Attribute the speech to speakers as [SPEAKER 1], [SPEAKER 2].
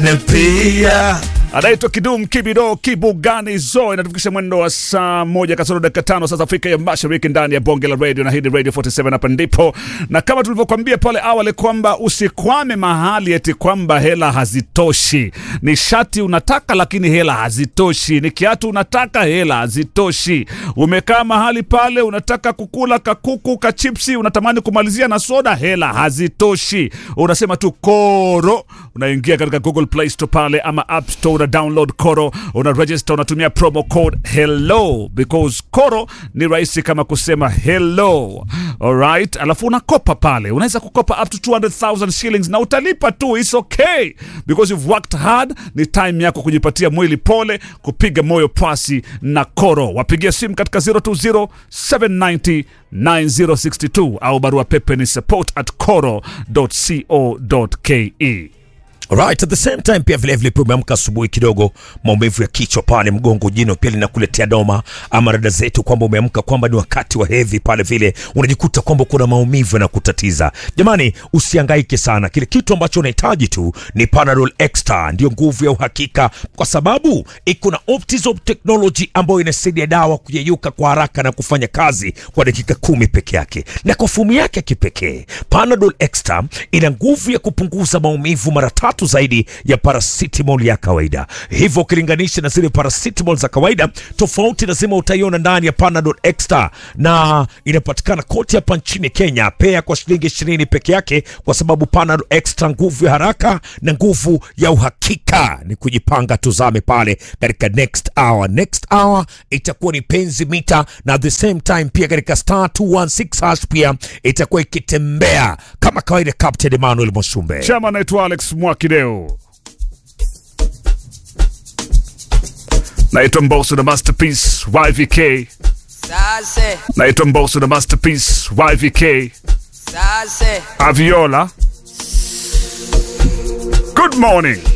[SPEAKER 1] wengine pia
[SPEAKER 2] anaitwa Kidum Kibido Kibugani Zo, inatufikisha mwendo wa saa moja kasoro dakika tano sasa Afrika ya Mashariki, ndani ya bonge la radio na hii ni Radio 47 hapa ndipo, na kama tulivyokuambia pale awali kwamba usikwame mahali eti kwamba hela hazitoshi. Ni shati unataka lakini hela hazitoshi, ni kiatu unataka hela hazitoshi. Umekaa mahali pale unataka kukula kakuku kachipsi, unatamani kumalizia na soda, hela hazitoshi. Unasema tu koro, unaingia katika Google Play Store pale ama App Store una download Koro, una register, unatumia promo code hello because Koro ni rahisi kama kusema hello. Alright, alafu unakopa pale, unaweza kukopa up to 200,000 shillings na utalipa tu, it's okay because you've worked hard. Ni time yako kujipatia mwili pole, kupiga moyo pasi na Koro. Wapigia simu katika 020 790 9062 au barua pepe ni support at koro.co.ke.
[SPEAKER 1] Right, at the same time pia vilevile pia umeamka asubuhi kidogo, maumivu ya kichwa pale, mgongo, jino pia linakuletea doma, ama rada zetu kwamba umeamka kwamba ni wakati wa hedhi pale, vile unajikuta kwamba kuna maumivu yanakutatiza. Jamani, usihangaike sana, kile kitu ambacho unahitaji tu ni Panadol Extra, ndio nguvu ya uhakika, kwa sababu iko na Optizop technology ambayo inasaidia dawa kuyeyuka kwa haraka na kufanya kazi kwa dakika kumi peke yake, na kwa fumu yake ya kipekee Panadol Extra ina nguvu ya kupunguza maumivu mara tatu zaidi ya paracetamol ya kawaida. Hivyo ukilinganisha na zile paracetamol za kawaida, tofauti lazima utaiona ndani ya Panadol Extra, na inapatikana kote hapa nchini Kenya, pea kwa shilingi ishirini peke yake, kwa sababu Panadol Extra, nguvu ya haraka na nguvu ya uhakika. Ni kujipanga, tuzame pale katika next hour. Next hour itakuwa ni penzi mita, na at the same time pia katika star 216 hash pia itakuwa ikitembea kama kawaida. Captain Emmanuel Moshumbe
[SPEAKER 2] Chama naitwa Alex Mwakideo, naitwa Mbosso na Masterpiece YVK,
[SPEAKER 3] Sase,
[SPEAKER 2] naitwa Mbosso na Masterpiece YVK
[SPEAKER 3] sase.
[SPEAKER 2] Aviola. Good morning.